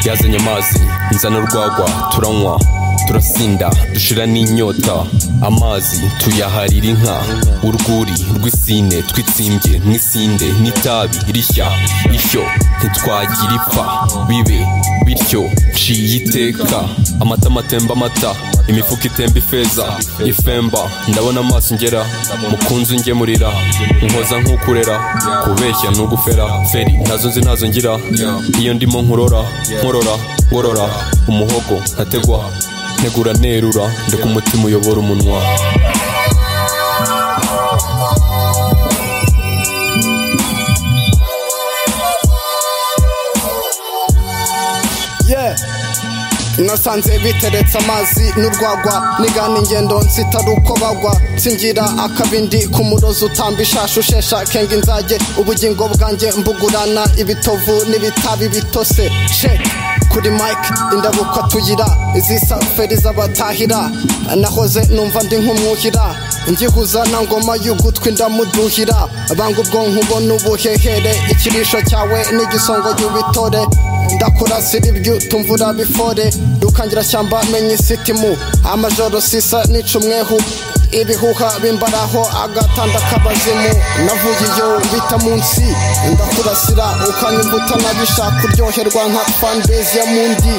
byazanye amazi nzana urwagwa turanywa turasinda dushira n'inyota amazi tuyaharira inka urwuri rw'isine twitsimbye mw'isinde n'itabi rishya ishyo ntitwagira ipfa bibe bityo nciye iteka amatama atemba amata imifuka itemba ifeza ifemba ndabona amaso ngera mukunzi ungemurira nkoza nk'ukurera kubeshya n'ugufera feri ntazo nzi ntazo ngira iyo ndimo nkurora nkorora ngorora umuhogo nkategwa ntegura nerura ndeka umutima uyobora umunwa yeah nasanze biteretse amazi n'urwagwa nigana ingendo nsitari uko bagwa nsingira akabindi ku murozi utamba ishasha ushesha kenga inzage ubugingo bwanjye mbugurana ibitovu n'ibitabi bitose sheke kuri mike indabukwa tuyira izisa feri z'abatahira nahoze numva ndi nk'umwuhira ngihuza na ngoma y'ugutwi ndamuduhira banga ubwonko ubona ubuhehere ikirisho cyawe n'igisongo y'ubitore ndakurasira ibyuta imvura bifore shyamba menya isitimu amajoro sisa n'icumwehu ibihuha bimbaraho agatanda k'abazimu navuye iyo bita munsi ndakurasira ukanyumva utanabishaka kuryoherwa nka fanbase ya mundi